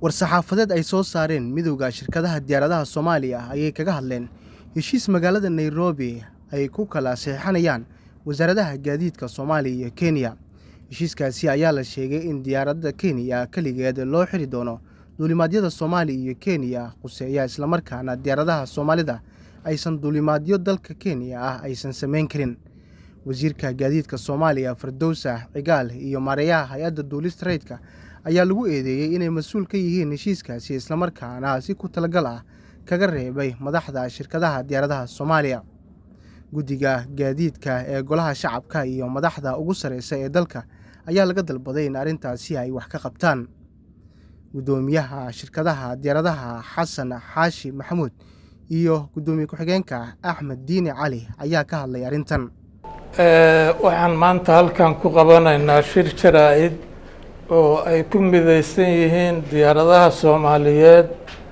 war-saxaafadeed ay soo saareen midowda shirkadaha diyaaradaha soomaaliya ayay kaga hadleen heshiis magaalada nairobi ay ku kala saxiixanayaan wasaaradaha gaadiidka soomaaliya iyo kenya heshiiskaasi ayaa la sheegay in diyaaradda kenya keligeed loo xiri doono duulimaadyada soomaaliya iyo kenya quseeya islamarkaana diyaaradaha soomaalida aysan duulimaadyo dalka kenya ah aysan samayn karin wasiirka gaadiidka soomaaliya fardowsa cigaal iyo maareeyaha hay-adda duulista rayidka ayaa lagu eedeeyey inay mas-uul ka yihiin heshiiskaasi islamarkaana si ku talagal ah kaga reebay madaxda shirkadaha diyaaradaha soomaaliya guddiga gaadiidka ee golaha shacabka iyo madaxda ugu sarreysa ee dalka ayaa laga dalbaday in arrintaasi ay wax ka qabtaan guddoomiyaha shirkadaha diyaaradaha xasan xaashi maxamuud iyo guddoomiye ku-xigeenka axmed diini cali ayaa ka hadlay arrintan waxaan maanta halkan ku qabanaynaa shir jaraa-id oo ay ku mideysan yihiin diyaaradaha soomaaliyeed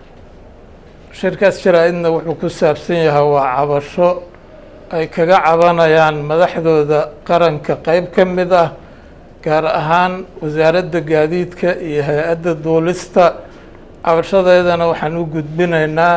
shirkaas jaraa-idna wuxuu ku saabsan yahay waa cabasho ay kaga cabanayaan madaxdooda qaranka qeyb ka mid ah gaar ahaan wasaaradda gaadiidka iyo hay-adda duulista cabashadeedana waxaan u gudbinaynaa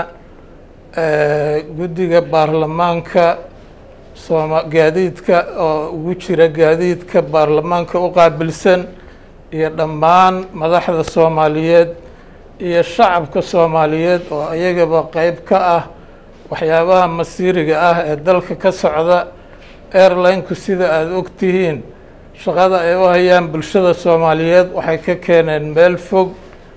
guddiga baarlamaanka sooma gaadiidka oo ugu jira gaadiidka baarlamaanka u qaabilsan iyo dhammaan madaxda soomaaliyeed iyo shacabka soomaaliyeed oo iyagaba qeyb ka ah waxyaabaha masiiriga ah ee dalka ka socda airline-ku sida aada og tihiin shaqada ay u hayaan bulshada soomaaliyeed waxay ka keeneen meel fog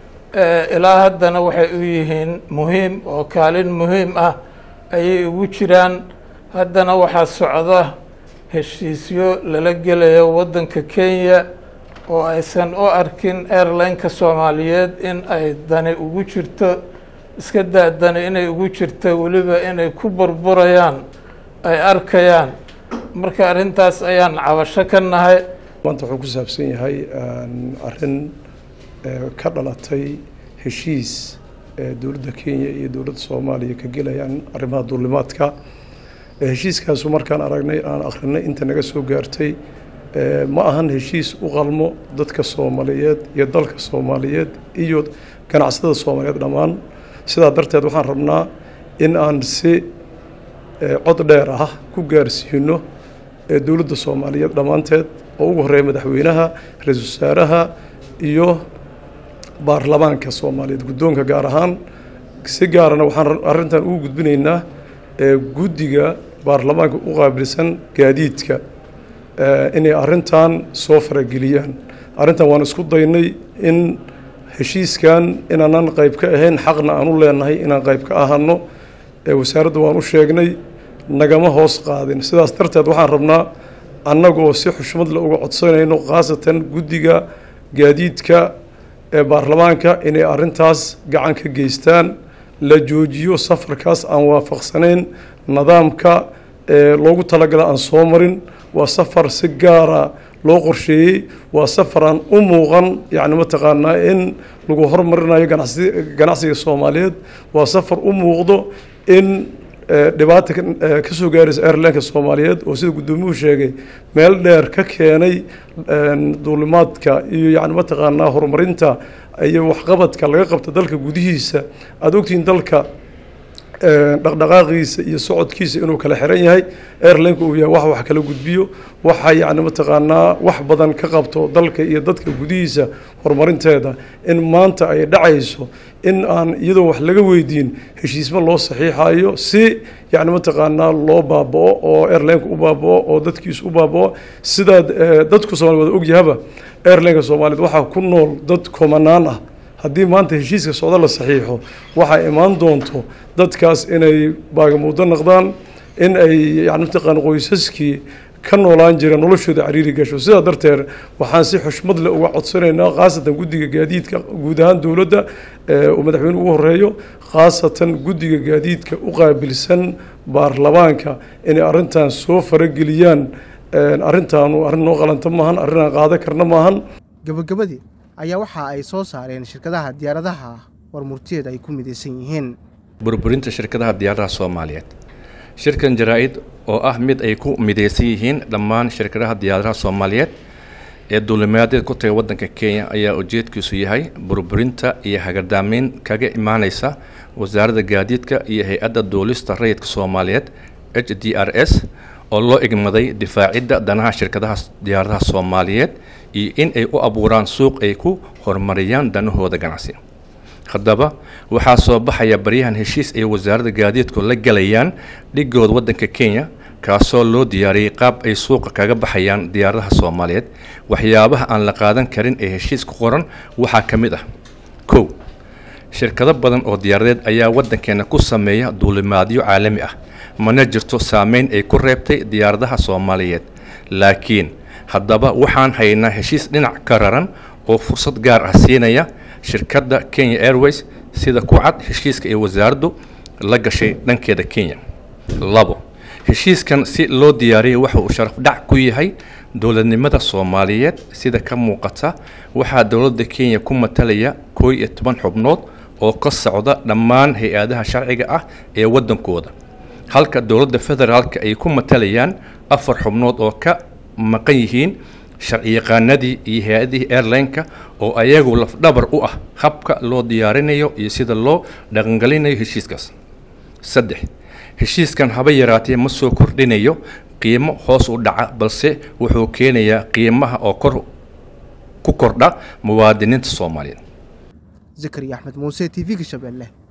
ilaa haddana waxay u yihiin muhiim oo kaalin muhiim ah ayay ugu jiraan haddana waxaa socda heshiisyo lala gelayo waddanka kenya oo aysan u arkin airline-ka soomaaliyeed in ay dani ugu jirto iska daa dani inay ugu jirto weliba inay ku burburayaan ay arkayaan marka arrintaas ayaan cabasho ka nahay maanta wuxuu ku saabsan yahay arrin ka dhalatay heshiis dowladda kenya iyo dowladda soomaaliya ka gelayaan arrimaha duulimaadka heshiiskaasu markaan aragnay aan akrinay inta naga soo gaartay ma ahan heshiis u qalmo dadka soomaaliyeed iyo dalka soomaaliyeed iyo ganacsatada soomaaliyeed dhammaan sidaa darteed waxaan rabnaa in aan si cod dheer ah ku gaarsiino dowladda soomaaliyeed dhammaanteed oo ugu horreeya madaxweynaha ra-iisul wasaaraha iyo baarlamaanka soomaaliyeed guddoonka gaar ahaan si gaarana waxaan arrintan ugu gudbinaynaa guddiga baarlamaanka u qaabilsan gaadiidka inay arrintan soo farageliyaan arrintan waan isku daynay in heshiiskan inaanan qayb ka ahayn xaqna aan u leenahay inaan qayb ka ahano wasaaradda waan u sheegnay nagama hoos qaadin sidaas darteed waxaan rabnaa annagoo si xushmad le uga codsanayno khaasatan guddiga gaadiidka ee baarlamaanka inay arrintaas gacan ka geystaan la joojiyo safarkaas aan waafaqsanayn nidaamka loogu talagala aan soo marin waa safar si gaara loo qorsheeyey waa safar aan u muuqan yacni mataqaanaa in lagu hormarinayo ganacsi ganacsiga soomaaliyeed waa safar u muuqdo in dhibaata ka soo gaaraysa airlineka soomaaliyeed oo sida guddoomiyuhu sheegay meel dheer ka keenay duulimaadka iyo yacni mataqaanaa horumarinta iyo waxqabadka laga qabta dalka gudihiisa aada ogtihiin dalka dhaqdhaqaaqiisa iyo socodkiisa inuu kala xiran yahay airlineka uu yahay wax wax kala gudbiyo waxa yacni mataqaanaa wax badan ka qabto dalka iyo dadka gudihiisa horumarinteeda in maanta ay dhacayso in aan iyadoo wax laga weydiin heshiisma loo saxiixayo si yacni mataqaanaa loo baaba'o oo airlineka u baaba'o oo dadkiisu u baaba'o sidaa dadku soomaliya wada ogyahaba airlineka soomaaliyeed waxaa ku nool dad komanaan ah haddii maanta heshiiska socdo la saxiixo waxaa imaan doonto dadkaas inay baagamuuddo noqdaan in ay yani mataqaan qoysaskii ka noolaan jira noloshooda cariiri gasho sidaa darteed waxaan si xushmad leh uga codsanaynaa khaasatan guddiga gaadiidka guud ahaan dowladda uu madaxweyne ugu horeeyo khaasatan guddiga gaadiidka u qaabilsan baarlamaanka inay arrintan soo farageliyaan arrintaanu arrin noo qalanta maahan arrin aan qaada karna maahan gabagabadii ayaa waxa ay soo saareen shirkadaha diyaaradaha warmurtiyeed ay ku midaysan yihiin burburinta shirkadaha diyaaradaha soomaaliyeed shirkan jaraa-id oo ah mid ay ku midaysan yihiin dhammaan shirkadaha diyaaradaha soomaaliyeed ee duulimaadeed ku taga waddanka kenya ayaa ujeedkiisu yahay burburinta iyo hagardaameyn kaga imaaneysa wasaaradda gaadiidka iyo hay-adda duulista rayidka soomaaliyeed h d r s oo loo igmaday difaacidda danaha shirkadaha diyaaradaha soomaaliyeed iyo in ay u abuuraan suuq ay ku horumariyaan danahooda ganacsi haddaba waxaa soo baxaya baryahan heshiis ay wasaaradda gaadiidku la galayaan dhigooda waddanka kenya kaasoo loo diyaariyey qaab ay suuqa kaga baxayaan diyaaradaha soomaaliyeed waxyaabaha aan la qaadan karin ee heshiis ku qoran waxaa ka mid ah kow shirkado badan oo diyaaradeed ayaa waddankeena ku sameeya duulimaadyo caalami ah mana jirto saameyn ay ku reebtay diyaaradaha soomaaliyeed laakiin haddaba waxaan haynaa heshiis dhinac ka raran oo fursad gaar ah siinaya shirkadda kenya airways sida ku cad heshiiska ee wasaaraddu la gashay dhankeeda kenya labo heshiiskan si loo diyaariyay waxa uu sharaf dhac ku yahay dowladnimada soomaaliyeed sida ka muuqata waxaa dowladda kenya ku matalaya koo iyo toban xubnood oo ka socda dhammaan hay-adaha sharciga ah ee waddankooda halka dowladda federaalka ay ku matalayaan afar xubnood oo ka maqan yihiin sharciyaqaanadii iyo hay-adihii airline-ka oo ayagu lafdhabar u ah habka loo diyaarinayo iyo sida loo dhaqangelinayo heshiiskaas saddex heshiiskan haba yaraatee ma soo kordhinayo qiimo hoos u dhaca balse wuxuu keenayaa qiimaha oo kor ku kordha muwaadiniinta soomaaliyeed zakariya axmed muuse t v-ga shabeelle